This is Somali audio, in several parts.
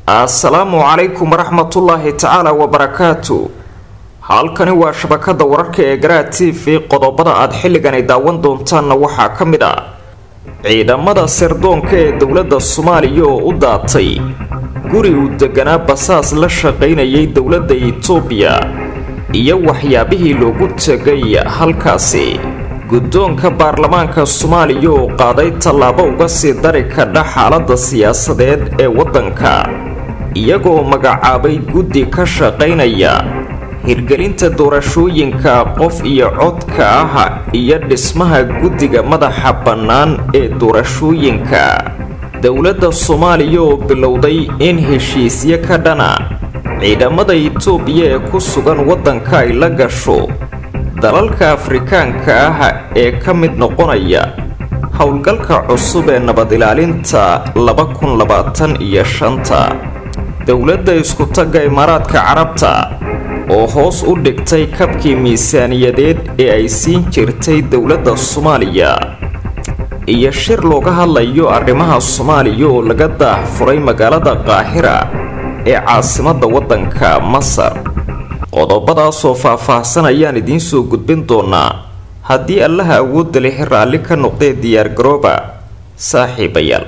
assalaamu calaykum waraxmatullaahi tacaala wabarakaatu halkani waa shabakada wararka ee garaa t v qodobada aad xilligani daawan doontaanna waxaa ka mid ah ciidamada sirdoonka ee dowladda soomaaliya oo u daatay guri uu deganaa basaas la shaqaynayay dowladda itoobiya iyo waxyaabihii loogu tegay halkaasi guddoonka baarlamaanka soomaaliya oo qaaday tallaabo uga sii dari kadha xaaladda siyaasadeed ee waddanka iyagoo magacaabay guddi ka shaqaynaya hirgelinta doorashooyinka qof iyo codka ah iyo dhismaha guddiga madaxa bannaan ee doorashooyinka dowladda soomaaliya oo bilowday in heshiisyo ka dhana ciidamada itoobiya ee ku sugan waddanka ay la gasho dalalka afrikaanka ah ee ka mid noqonaya howlgalka cusub ee nabad ilaalinta laba kun labaatan iyo shanta dowladda isku-tagga imaaraadka carabta oo hoos u dhigtay kabkii miisaaniyadeed ee ay siin jirtay dowladda soomaaliya iyo shir looga hadlayo arrimaha soomaaliya oo laga daahfuray magaalada qaahira ee caasimadda waddanka masar qodobadaasoo faah-faahsan ayaan idiin soo gudbin doonaa haddii allaha awoodda leh raalli ka noqdee diyaargarooba saaxiibayaal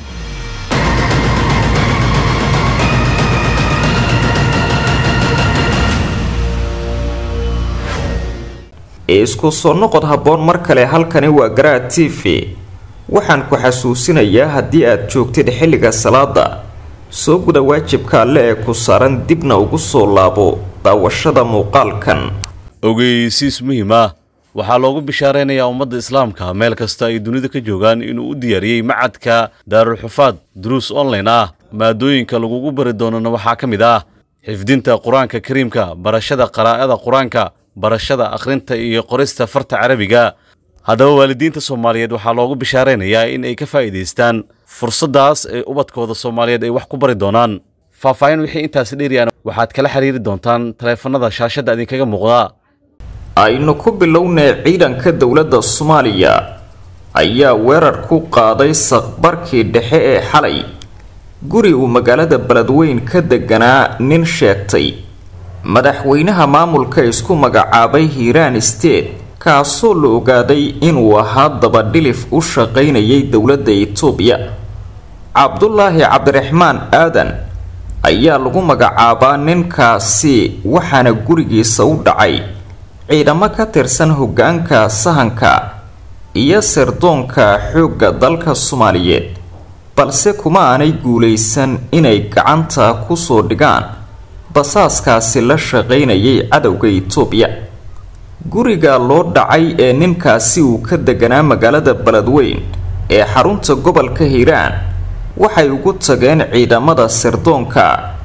isku soo noqod habboon mar kale halkani waa garaa t v waxaan ku xasuusinayaa haddii aad joogtid xilliga salaada soo guda waajibka alle ee ku saaran dibna ugu soo laabo daawashada muuqaalkan ogeysiis muhiim ah waxaa loogu bishaaraynayaa ummadda islaamka meel kasta ay dunida ka joogaan inuu u diyaariyey macadka daarulxufaad duruus online ah maadooyinka lagugu bari doonana waxaa ka mid ah xifdinta qur-aanka kariimka barashada qaraa'ada qur-aanka barashada akhrinta iyo qorista farta carabiga haddaba waalidiinta soomaaliyeed waxaa loogu bishaaraynayaa in ay ka faa'iidaystaan fursaddaas ee ubadkooda soomaaliyeed ay wax ku bari doonaan faahfaahin wixii intaasi dheeriyaan waxaad kala xiriiri doontaan taleefannada shaashadda idinkaga muuqda aynu ku bilownay ciidanka dowladda soomaaliya ayaa weerar ku qaaday saqbarkii dhexe ee xalay guri uu magaalada beledweyn ka deganaa nin sheegtay madaxweynaha maamulka isku magacaabay hiiraan state kaasoo la ogaaday inuu ahaa dabadhilif u shaqaynayay dowladda itoobiya cabdulaahi cabdiraxmaan aadan ayaa lagu magacaabaa ninkaasi waxaana gurigiisa u dhacay ciidamo ka tirsan hoggaanka sahanka iyo sirdoonka xoogga dalka soomaaliyeed balse kuma aanay guulaysan inay gacanta kusoo dhigaan basaaskaasi la shaqaynayay cadowga itoobiya guriga loo dhacay ee ninkaasi uu ka deganaa magaalada beledweyn ee xarunta gobolka hiiraan waxay ugu tageen ciidamada sirdoonka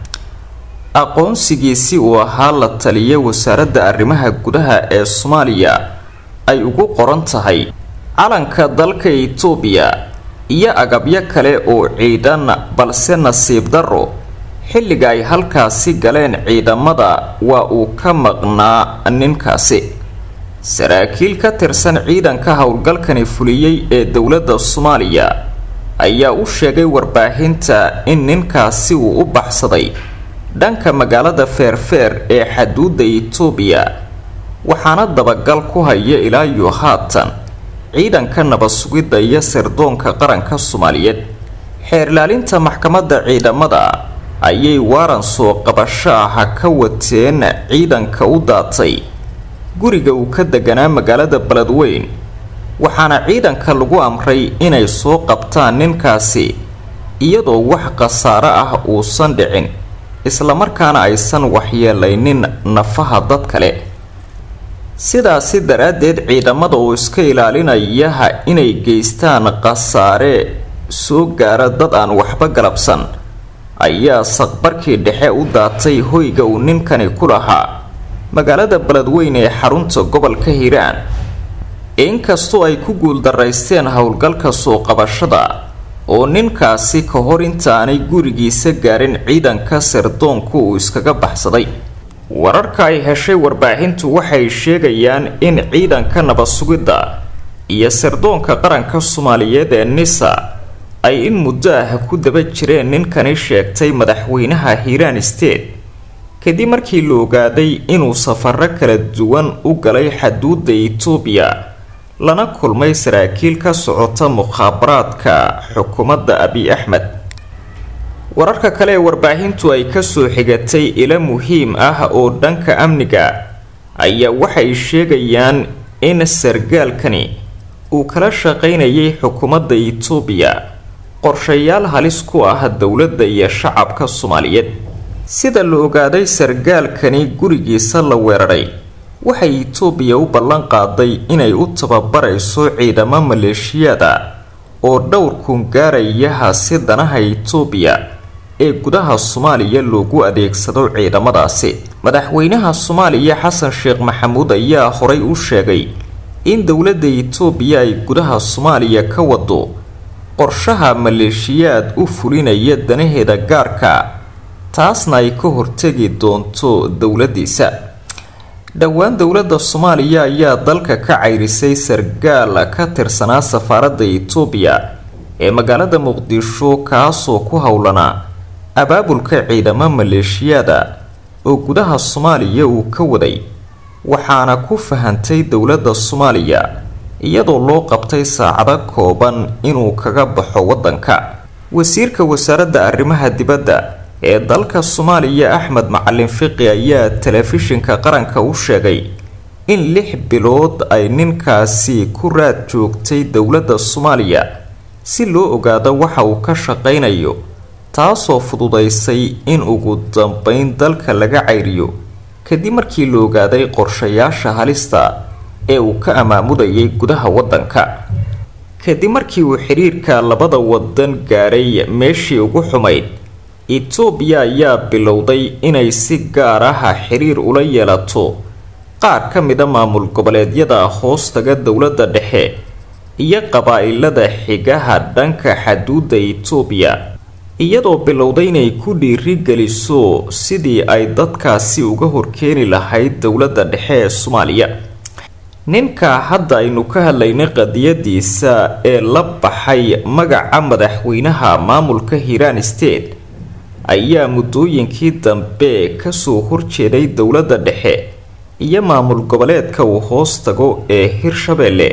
aqoonsigiisi uu ahaa la taliya wasaaradda arrimaha gudaha ee soomaaliya ay ugu qoran tahay calanka dalka itoobiya iyo agabyo kale oo ciidan balse nasiib darro xilliga ay halkaasi galeen ciidamada waa uu ka maqnaa ninkaasi saraakiil ka tirsan ciidanka howlgalkani fuliyey ee dowladda soomaaliya ayaa u sheegay warbaahinta in ninkaasi uu u baxsaday dhanka magaalada feerfeer ee xaduudda itoobiya waxaana dabagal ku haya ilaa iyo haatan ciidanka nabad sugidda iyo sirdoonka qaranka soomaaliyeed xeerlaalinta maxkamadda ciidamada ayay waaran soo qabasho ah ka wateen ciidanka u daatay guriga uu ka deganaa magaalada beledweyn waxaana ciidanka lagu amray inay soo qabtaan ninkaasi iyadoo wax khasaaro ah uusan dhicin islamarkaana aysan waxyeelaynin nafaha dad kale sidaasi daraaddeed ciidamada oo iska ilaalinayaha inay geystaan khasaare soo gaara dad aan waxba galabsan ayaa saqbarkii dhexe u daatay hoyga uu ninkani ku lahaa magaalada beledweyn ee xarunta gobolka hiiraan inkastoo ay ku guuldaraysteen howlgalka soo qabashada oo ninkaasi ka hor intaanay gurigiisa gaarin ciidanka sirdoonku uu iskaga baxsaday wararka ay heshay warbaahintu waxay sheegayaan in ciidanka nabad sugidda iyo sirdoonka qaranka soomaaliyeed ee nisa ay in muddo ah ku daba jireen ninkani sheegtay madaxweynaha hiiraan state kadib markii la ogaaday inuu safaro kala duwan u galay xaduudda itoobiya lana kulmay saraakiil ka socota mukhaabaraadka xukuumadda abiy axmed wararka kale ee warbaahintu ay kasoo xigatay ilo muhiim ah oo dhanka amniga ayaa waxay sheegayaan in sargaalkani uu kala shaqaynayay xukuumadda itoobiya qorshayaal halis ku ah dowladda iyo shacabka soomaaliyeed sida la ogaaday sargaalkani gurigiisa la weeraray waxay itoobiya u ballan qaaday inay u tababarayso ciidamo maleeshiyaada oo dhowr kun gaarayaha si danaha itoobiya ee gudaha soomaaliya loogu adeegsado ciidamadaasi madaxweynaha soomaaliya xasan sheekh maxamuud ayaa horay u sheegay in dowladda itoobiya ay gudaha soomaaliya ka wado qorshaha maleeshiyaad u fulinaya danaheeda gaarka taasna ay ka hortegi doonto dowladiisa dhowaan dowladda soomaaliya ayaa dalka ka cayrisay sargaal ka tirsanaa safaaradda itoobiya ee magaalada muqdisho kaasoo ku howlanaa abaabulka ciidamo maleeshiyaada oo gudaha soomaaliya uu ka waday waxaana ku fahantay dowladda soomaaliya iyadoo loo qabtay saacado kooban inuu kaga baxo waddanka wasiirka wasaaradda arrimaha dibadda ee dalka soomaaliya axmed macalin fiqi ayaa telefishinka qaranka u sheegay in lix bilood ay ninkaasi ku raad joogtay dowladda soomaaliya si loo ogaado waxa uu ka shaqaynayo taasoo fududaysay in ugu dambeyn dalka laga cayriyo kadib markii la ogaaday qorshayaasha halista ee uu ka amaamudayay gudaha waddanka kadib markii uu xidhiirka labada wadan gaaray meeshii ugu xumayd itoobiya ayaa bilowday inay si gaar ah xiriir ula yeelato qaar ka mida maamul goboleedyada hoostaga dowladda dhexe iyo qabaa-ilada xigaha dhanka xaduudda itoobiya iyadoo bilowday inay ku dhiirigeliso sidii ay dadkaasi uga horkeeni lahayd dowladda dhexe ee soomaaliya ninka hadda aynu ka hadlaynay qadiyadiisa ee la baxay magaca madaxweynaha maamulka hiiraan state ayaa muddooyinkii dambe kasoo horjeeday dowladda dhexe iyo maamul goboleedka uu hoos tago ee hirshabeelle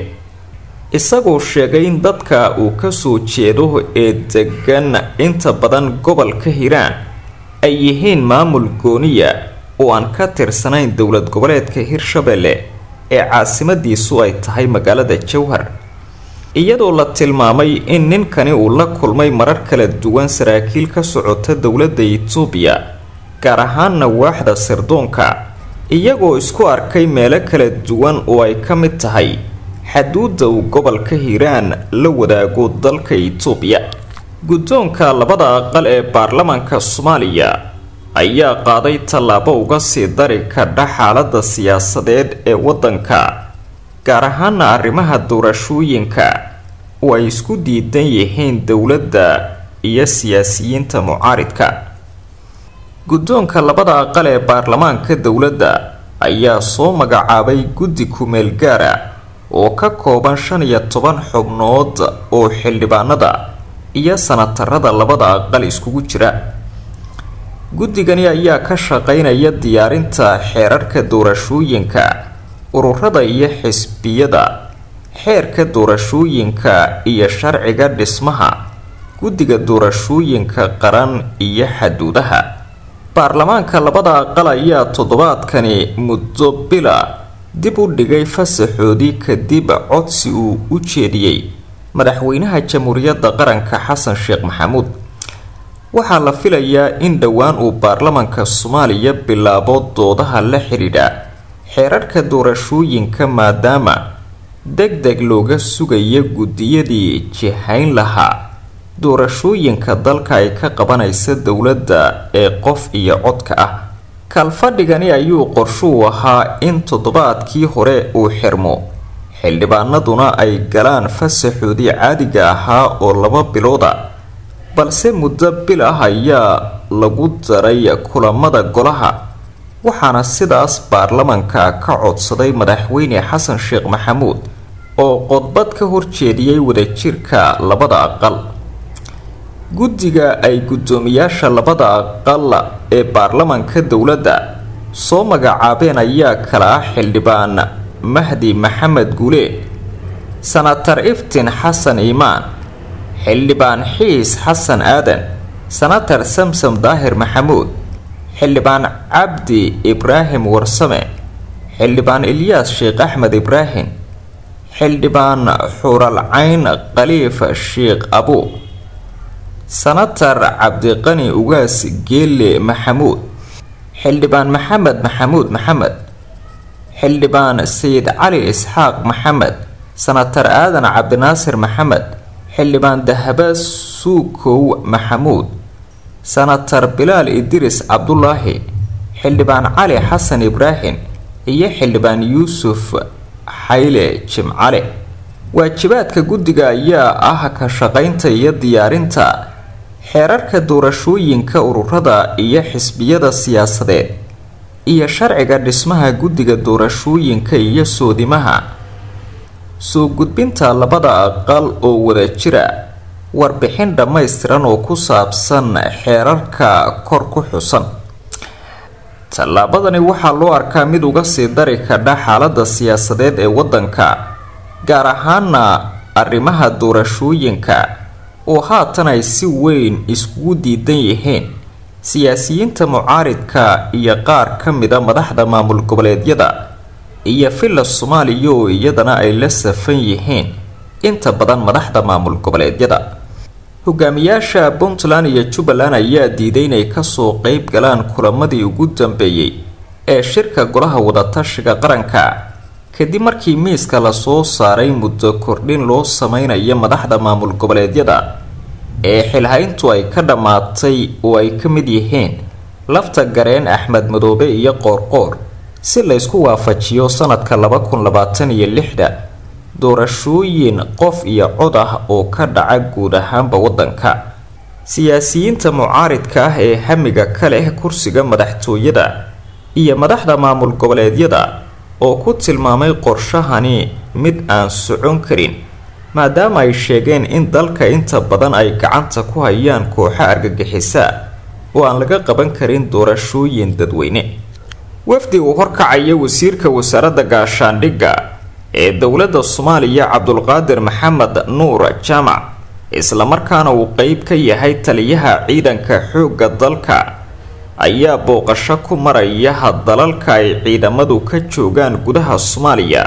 isagoo sheegay in dadka uu kasoo jeedo ee degan inta badan gobolka hiiraan ay yihiin maamul gooniya oo aan ka tirsanayn dowlad goboleedka hirshabeelle ee caasimadiisu ay tahay magaalada jowhar iyadoo la tilmaamay in ninkani uu la kulmay marar kala duwan saraakiil ka socota dowladda itoobiya gaar ahaanna waaxda sirdoonka iyagoo isku arkay meelo kala duwan oo ay ka mid tahay xaduudda uu gobolka hiiraan la wadaago dalka itoobiya guddoonka labada aqal ee baarlamaanka soomaaliya ayaa qaaday tallaabo uga sii dari kadha xaaladda siyaasadeed ee waddanka gaar ahaana arrimaha doorashooyinka oo ay isku diidan yihiin dowladda iyo siyaasiyiinta mucaaridka guddoonka labada aqal ee baarlamaanka dowladda ayaa soo magacaabay guddi kumeel gaara oo ka kooban shan iyo toban xubnood oo xildhibaanada iyo sanatarada labada aqal iskugu jira guddigani ayaa ka shaqeynaya diyaarinta xeerarka doorashooyinka ururada iyo xisbiyada xeerka doorashooyinka iyo sharciga dhismaha guddiga doorashooyinka qaran iyo xaduudaha baarlamaanka labada aqal ayaa toddobaadkani muddo bila dib u dhigay fasaxoodii kadib codsi uu u jeediyey madaxweynaha jamhuuriyadda qaranka xasan sheekh maxamuud waxaa la filayaa in dhowaan uu baarlamaanka soomaaliya bilaabo doodaha la xidhiidha xeerarka doorashooyinka maadaama deg deg looga sugaya guddiyadii jihayn lahaa doorashooyinka dalka ay ka qabanaysa dowladda ee qof iyo codka ah kalfadhigani ayuu qorshuu ahaa in toddobaadkii hore uu xirmo xildhibaanaduna ay galaan fasaxoodii caadiga ahaa oo laba bilooda balse muddo bil ah ayaa lagu daray kulamada golaha waxaana sidaas baarlamanka ka codsaday madaxweyne xasan sheekh maxamuud oo qodbad ka horjeediyey wadajirka labada aqal guddiga ay guddoomiyaasha labada aqal ee baarlamanka dowladda soo magacaabeen ayaa kala ah xildhibaan mahdi maxamed guuleed sanatar iftiin xasan iimaan xildhibaan xiis xasan aadan sanatar samsam daahir maxamuud xildhibaan cabdi ibraahim warsame xildhibaan ilyaas sheekh axmed ibraahim xildhibaan xuralcayn khaliif sheekh abu sanatar cabdiqani ugaas geelle maxamuud xildhibaan maxamed maxamuud maxamed xildhibaan sayid cali isxaaq maxamed sanatar aadan cabdinaasir maxamed xildhibaan dahaba suukow maxamuud sanatar bilaal idris cabdulaahi xildhibaan cali xasan ibraahim iyo xildhibaan yuusuf xayle jimcale waajibaadka guddiga ayaa ah ka shaqaynta iyo diyaarinta xeerarka doorashooyinka ururada iyo xisbiyada siyaasadeed iyo sharciga dhismaha guddiga doorashooyinka iyo soodimaha soo gudbinta labada aqal oo wada jira warbixin dhammaystiran oo ku saabsan xeerarka kor ku xusan tallaabadani waxaa loo arkaa mid uga sii dari kadha xaalada siyaasadeed ee waddanka gaar ahaana arrimaha doorashooyinka oo haatan ay si weyn iskugu diidan yihiin siyaasiyiinta mucaaridka iyo qaar ka mida madaxda maamul goboleedyada iyo villa soomaaliya oo iyadana ay la safan yihiin inta badan madaxda maamul goboleedyada hogaamiyaasha puntland iyo jubbaland ayaa diiday inay kasoo qeyb galaan kulamadii ugu dambeeyey ee shirka golaha wadatashiga qaranka kadib markii miiska lasoo saaray muddo kordhin loo sameynayo madaxda maamul goboleedyada ee xilhayntu ay ka dhammaatay oo ay ka mid yihiin lafta gareen axmed madoobe iyo qoorqoor si laysku waafajiyo sanadka laba kun labaatan iyo lixda doorashooyin qof iyo cod ah oo ka dhaca guud ahaanba waddanka siyaasiyiinta mucaaridka ah ee hamiga ka leh kursiga madaxtooyada iyo madaxda maamul goboleedyada oo ku tilmaamay qorshahani mid aan socon karin maadaama ay sheegeen in dalka inta badan ay gacanta ku hayaan kooxo argagixisa oo aan laga qaban karin doorashooyin dadweyne wafdi uu horkacaya wasiirka wasaaradda gaashaandhigga ee dowladda soomaaliya cabdulqaadir maxamed nuur jaamac islamarkaana uu qeyb ka yahay taliyaha ciidanka xoogga dalka ayaa booqasho ku maraya dalalka ay ciidamadu ka joogaan gudaha soomaaliya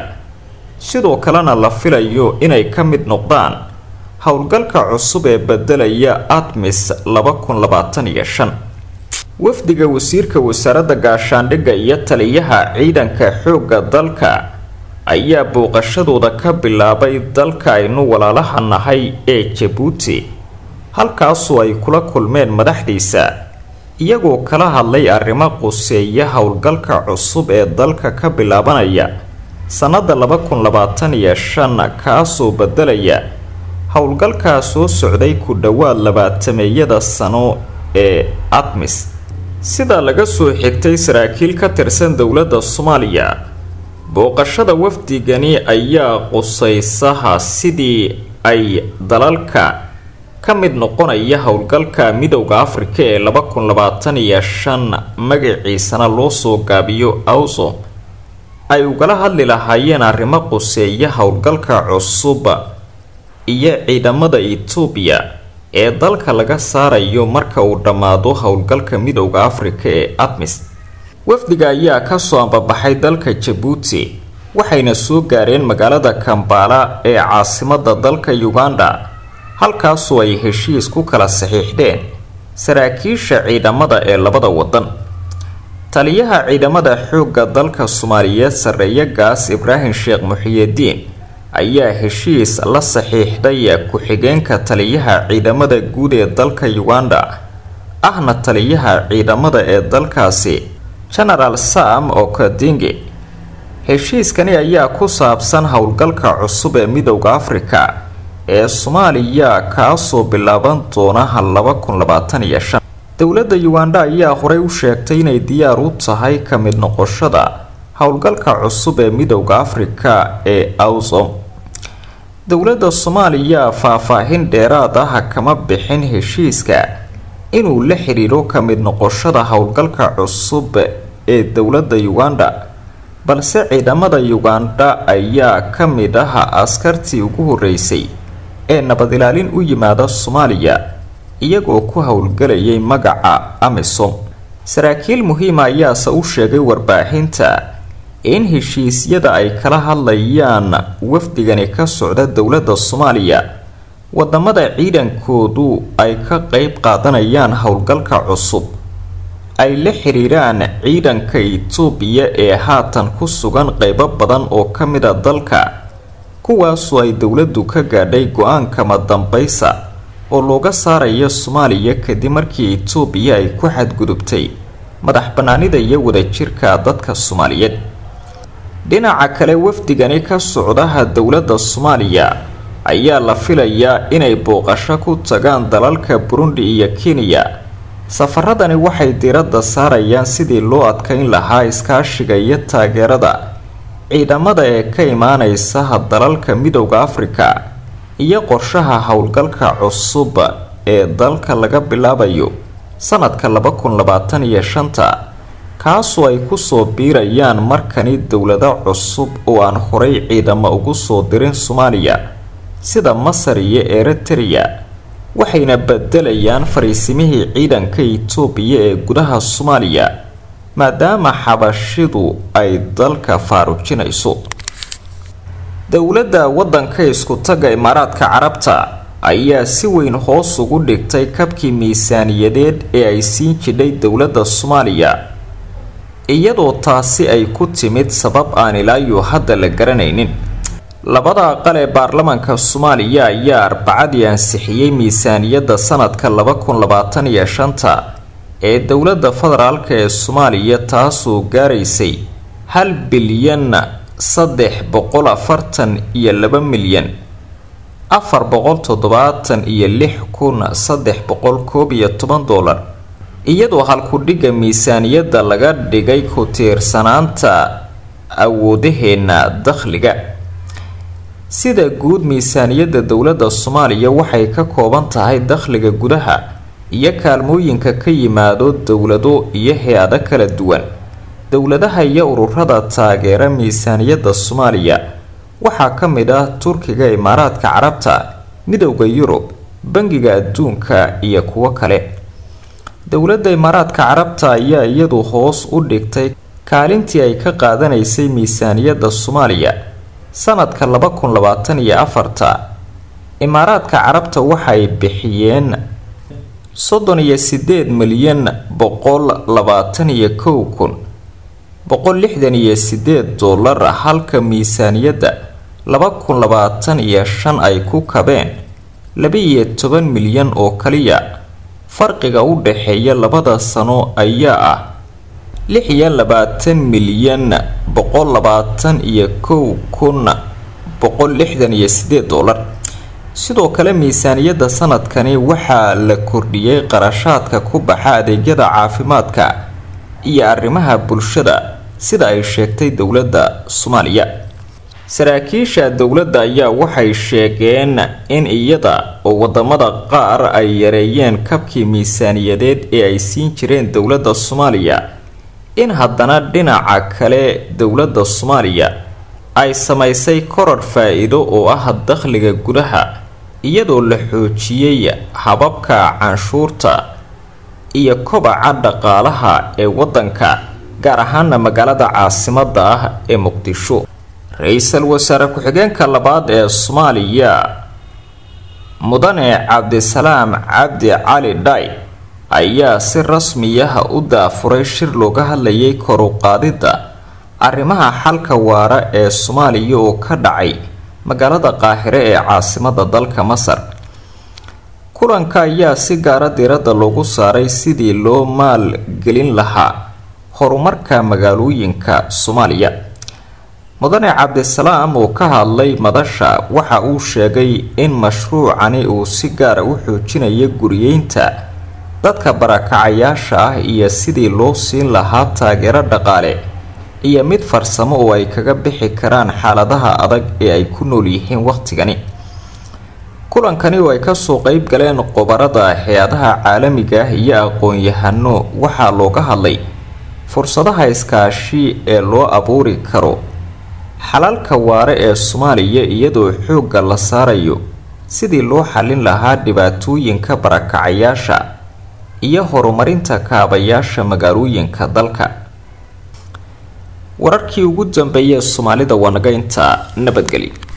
sidoo kalena la filayo inay ka mid noqdaan howlgalka cusub ee bedelaya admis laba kun labaatan iyo shan wafdiga wasiirka wasaaradda gaashaandhigga iyo taliyaha ciidanka xoogga dalka ayaa booqashadooda ka bilaabay dalka aynu walaalaha nahay ee jabuuti halkaasoo ay kula kulmeen madaxdiisa iyagoo kala hadlay arrimo quseeya howlgalka cusub ee dalka ka bilaabanaya sannada laba kun labaatan iyo shan kaasoo bedelaya howlgalkaa soo socday ku dhowaad labaatameeyada sano ee admis sida laga soo xigtay saraakiil ka tirsan dowladda soomaaliya booqashada wafdigani ayaa qusaysaha sidii ay dalalka ka mid noqonaya howlgalka midowda afrika ee laba kun labaatan iyo shan magaciisana loo soo gaabiyo awso ay ugala hadli lahaayeen arrimo quseeya howlgalka cusub iyo ciidamada etoobiya ee dalka laga saarayo marka uu dhammaado howlgalka midowda afrika ee admis wafdiga ayaa kasoo ambabaxay dalka jabuuti waxayna soo gaareen magaalada kambala ee caasimada dalka uganda halkaasoo ay heshiis ku kala saxiixdeen saraakiisha ciidamada ee labada wadan taliyaha ciidamada xoogga dalka soomaaliyeed sarreeya gaas ibraahim sheekh muxiyidiin ayaa heshiis la saxiixday ku-xigeenka taliyaha ciidamada guud ee dalka uganda ahna taliyaha ciidamada ee dalkaasi genaraal sam okadingi heshiiskani ayaa ku saabsan howlgalka cusub ee midowda afrika ee soomaaliya kaasoo bilaaban doona laba kun labaatan iyo shan dowladda uganda ayaa horey u sheegtay inay diyaar u tahay ka mid noqoshada howlgalka cusub ee midowda afrika ee awsom dowladda soomaaliya faah-faahin dheeraad ah kama bixin heshiiska inuu la xiriiro ka mid noqoshada howlgalka cusub ee dowladda uganda balse ciidamada uganda ayaa ka mid ah askartii ugu horeysay ee nabad ilaalin u yimaada soomaaliya iyagoo ku howlgalayay magaca amisom saraakiil muhiima ayaase u sheegay warbaahinta in heshiisyada ay kala hadlayaan wafdigani ka socda dowladda soomaaliya wadamada ciidankoodu ay ka qeyb qaadanayaan howlgalka cusub ay la xiriiraan ciidanka itoobiya ee haatan ku sugan qeybo badan oo ka mid a dalka kuwaasoo ay dowladdu ka gaadhay go-aankama dambaysa oo looga saaraya soomaaliya kadib markii itoobiya ay ku xadgudubtay madax banaanida iyo wadajirka dadka soomaaliyeed dhinaca kale wafdigani ka socdaha dowladda soomaaliya ayaa la filayaa inay booqasho ku tagaan dalalka burundi iyo kenya safaradani waxay diiradda saarayaan sidii loo adkeyn lahaa iskaashiga iyo taageerada ciidamada ee ka imaaneysa dalalka midowda afrika iyo qorshaha howlgalka cusub ee dalka laga bilaabayo sanadka laba kun labaatan iyo shanta kaasoo ay kusoo biirayaan markani dowlado cusub oo aan horay ciidamo ugu soo dirin soomaaliya sida masar iyo eritrea waxayna bedelayaan fariisimihii ciidanka itoobiya ee gudaha soomaaliya maadaama xabashidu ay dalka faarujinayso dowladda waddanka isku-tagga imaaraadka carabta ayaa si weyn hoos ugu dhigtay kabkii miisaaniyadeed ee ay siin jidhay dowladda soomaaliya iyadoo taasi ay ku timid sabab aan ilaayo hadda la garanaynin labada aqal ee baarlamaanka soomaaliya ayaa arbacadii ansixiyey miisaaniyadda sanadka laba kun labaatan iyo shanta ee dowladda federaalka ee soomaaliya taasoo gaaraysay hal bilyan saddex boqol afartan iyo laba milyan afar boqol toddobaatan iyo lix kun saddex boqol koob iyo toban doolar iyadoo halku-dhigga miisaaniyadda laga dhigay ku tiirsanaanta awoodaheenna dakhliga sida guud miisaaniyadda dowladda soomaaliya waxay ka kooban tahay dakhliga gudaha iyo kaalmooyinka ka yimaado dowlado iyo hay-ado kala duwan dowladaha iyo ururada taageera miisaaniyadda soomaaliya waxaa ka mid ah turkiga imaaraadka carabta midowda yurub bangiga adduunka iyo kuwo kale dowladda imaaraadka carabta ayaa iyadu hoos u dhigtay kaalintii ay ka qaadanaysay miisaaniyadda soomaaliya sanadka laba kun labaatan iyo afarta imaaraadka carabta waxay bixiyeen soddon iyo sideed milyan boqol labaatan iyo kow kun boqol lixdan iyo sideed dollar halka miisaaniyadda laba kun labaatan iyo shan ay ku kabeen laba-iyo toban milyan oo kaliya farqiga u dhaxeeya labada sano ayaa ah lix iyo labaatan milyan boqol labaatan iyo kow kun boqol lixdan iyo sideed dollar sidoo kale miisaaniyadda sanadkani waxaa la kordhiyey qarashaadka ku baxa adeegyada caafimaadka iyo arrimaha bulshada sida ay sheegtay dowladda soomaaliya saraakiisha dowladda ayaa waxay sheegeen in iyada oo wadamada qaar ay yareeyeen kabkii miisaaniyadeed ee ay siin jireen dowladda soomaaliya in haddana dhinaca kale dowladda soomaaliya ay samaysay koror faa-iido oo ah dakhliga gudaha iyadoo la xoojiyey hababka canshuurta iyo kobaca dhaqaalaha ee waddanka gaar ahaana magaalada caasimadda ah ee muqdisho ra-iisul wasaare ku-xigeenka labaad ee soomaaliya mudane cabdisalaam cabdi cali dhay ayaa si rasmiyaha u daafuray shir looga hadlayay koruqaadidda arrimaha xalka waara ee soomaaliya oo ka dhacay magaalada qaahire ee caasimada dalka masar kulanka ayaa si gaara diiradda loogu saaray sidii loo maalgelin lahaa horumarka magaalooyinka soomaaliya mudane cabdisalaam oo ka hadlay madasha waxa uu sheegay in mashruucani uu si gaara u xoojinayo guriyeynta dadka barakacayaasha ah iyo sidii loo siin lahaa taageero dhaqaale iyo mid farsamo oo ay kaga bixi karaan xaaladaha adag ee ay ku nool yihiin wakhtigani kulankani oo ay kasoo qeyb galeen qobarada hay-adaha caalamiga ah iyo aqoon-yahano waxaa looga hadlay fursadaha iskaashi ee loo abuuri karo xalalka waare ee soomaaliya iyadoo xoogga la saarayo sidii loo xallin lahaa dhibaatooyinka barakacayaasha iyo horumarinta kaabayaasha magaalooyinka dalka wararkii ugu dambeeyay soomaalida waa naga intaa nabadgeli